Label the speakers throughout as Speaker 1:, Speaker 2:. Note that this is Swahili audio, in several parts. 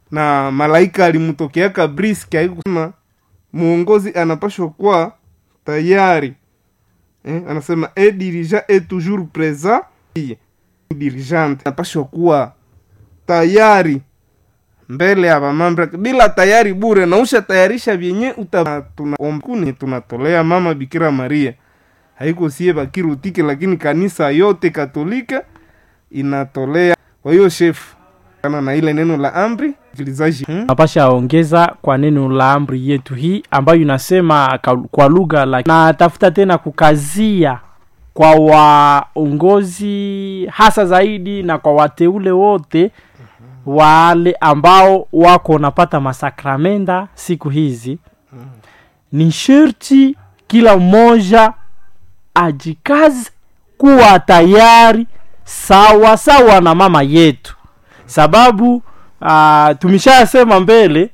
Speaker 1: na malaika alimtokeaka briski aikusema muongozi anapashwa kuwa tayari eh, anasema e dirigent est toujours présent dirigente anapashwa kuwa tayari mbele ya vamambre bila tayari bure na usha tayarisha vyenye uta tunaombuni tunatolea mama bikira maria haiko sie bakirutike lakini kanisa yote katolika inatolea kwa hiyo shefu kana na ile neno la amri msikilizaji hmm?
Speaker 2: napasha ongeza kwa neno la amri yetu hii ambayo inasema ka- kwa lugha la natafuta tena kukazia kwa waongozi hasa zaidi na kwa wateule wote wale ambao wako wanapata masakramenda siku hizi ni sherti kila mmoja ajikaze kuwa tayari sawa sawa na mama yetu sababu uh, tumeshasema mbele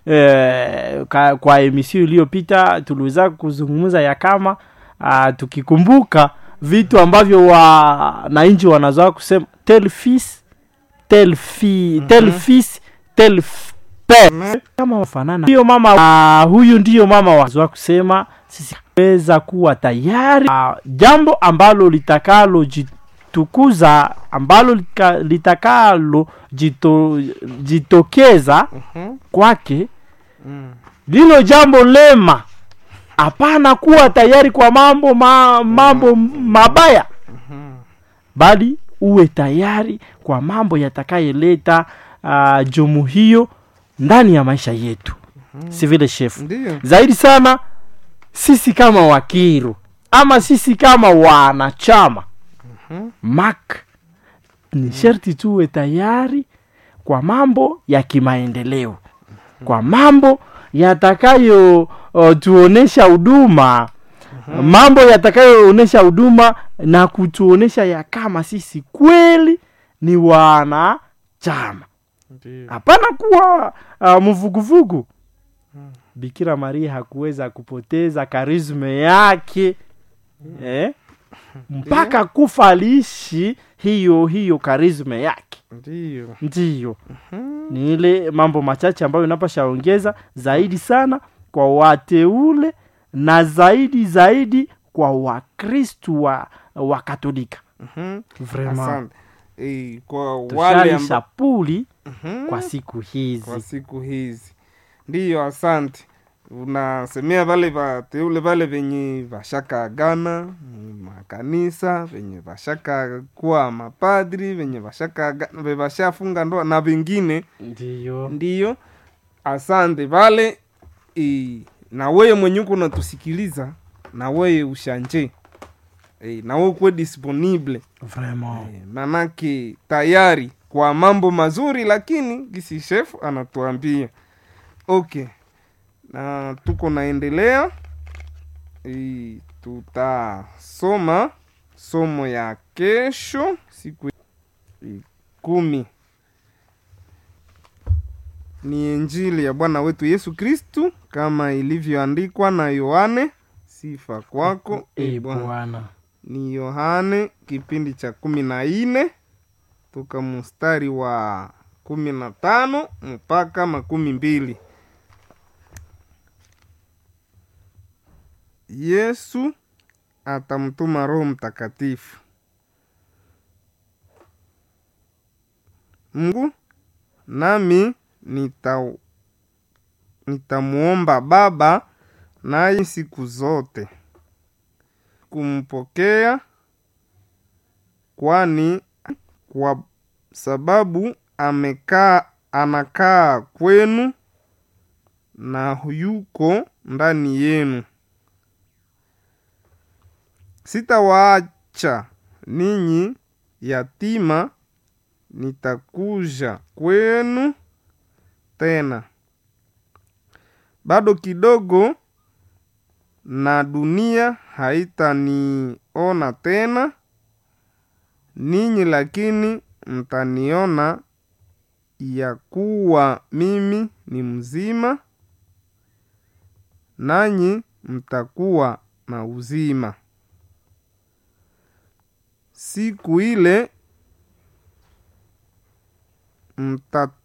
Speaker 2: eh, ka, kwa emisio iliyopita tuliweza kuzungumza ya kama uh, tukikumbuka vitu ambavyo wananchi wanazoa kusema tel fils tel fi tel
Speaker 1: Mhm.
Speaker 2: fils tel f- père kama wafanana hiyo mama uh, huyu ndiyo mama wazoa kusema sisi weza kuwa tayari uh, jambo ambalo litakalo jitukuza ambalo lika- litakalo jito, jitokeza
Speaker 1: Mhm.
Speaker 2: kwake
Speaker 1: Mm.
Speaker 2: lilo jambo lema hapana kuwa tayari kwa mambo ma, mambo mabaya
Speaker 1: Mhm.
Speaker 2: bali uwe tayari kwa mambo yatakayeleta uh, jumu hiyo ndani ya maisha yetu si vile shefu
Speaker 1: ndiyo
Speaker 2: zaidi sana sisi kama wakiru ama sisi kama wanachama
Speaker 1: Mhm.
Speaker 2: mak ni sherti tuwe tayari kwa mambo ya kimaendeleo kwa mambo yatakayo uh, tuonesha huduma mambo yatakayoonyesha huduma na kutuonesha ya kama sisi kweli ni wanachama
Speaker 1: ndiyo
Speaker 2: hapana kuwa uh, mvuguvugu bikira maria hakuweza kupoteza karisme yake eh? mpaka kufa aliishi hiyo hiyo karisme yake
Speaker 1: ndiyo
Speaker 2: ndiyo ni ile mambo machache ambayo inapashaongeza zaidi sana kwa wateule na zaidi zaidi kwa wakristu wa, wa katolika
Speaker 1: Mhm.
Speaker 2: Vraiment.
Speaker 1: asante Eh, kwa wale
Speaker 2: tushalisha
Speaker 1: amba...
Speaker 2: puli
Speaker 1: Mhm.
Speaker 2: kwa siku
Speaker 1: kwa
Speaker 2: hizi
Speaker 1: siku hizi ndiyo asante unasemea vale vateule vale venye vashakaagana mm, makanisa venye vashaka kuwa mapadri venye vashaka vashafunga ndoa na vengine
Speaker 2: ndiyo
Speaker 1: ndiyo asante vale e, na weye mwenye uko unatusikiliza na weye ushanje e, na we ukuwe disponible
Speaker 2: vraiment
Speaker 1: e, manake tayari kwa mambo mazuri lakini gisi chef anatuambia okay na tuko naendelea e, tutasoma somo ya kesho siku e, kumi ni injili ya bwana wetu yesu kristu kama ilivyoandikwa na yohane sifa kwako
Speaker 2: e
Speaker 1: e bwana
Speaker 2: bwana
Speaker 1: ni yohane kipindi cha kumi na nne toka mstari wa kumi na tano mpaka makumi mbili yesu atamtuma roho mtakatifu mungu nami nita nitamuomba baba naye siku zote kumpokea kwani kwa sababu amekaa anakaa kwenu na yuko ndani yenu sitawaacha ninyi yatima nitakuja kwenu tena bado kidogo na dunia haitaniona tena ninyi lakini mtaniona ya kuwa mimi ni mzima nanyi mtakuwa na uzima siku ile mta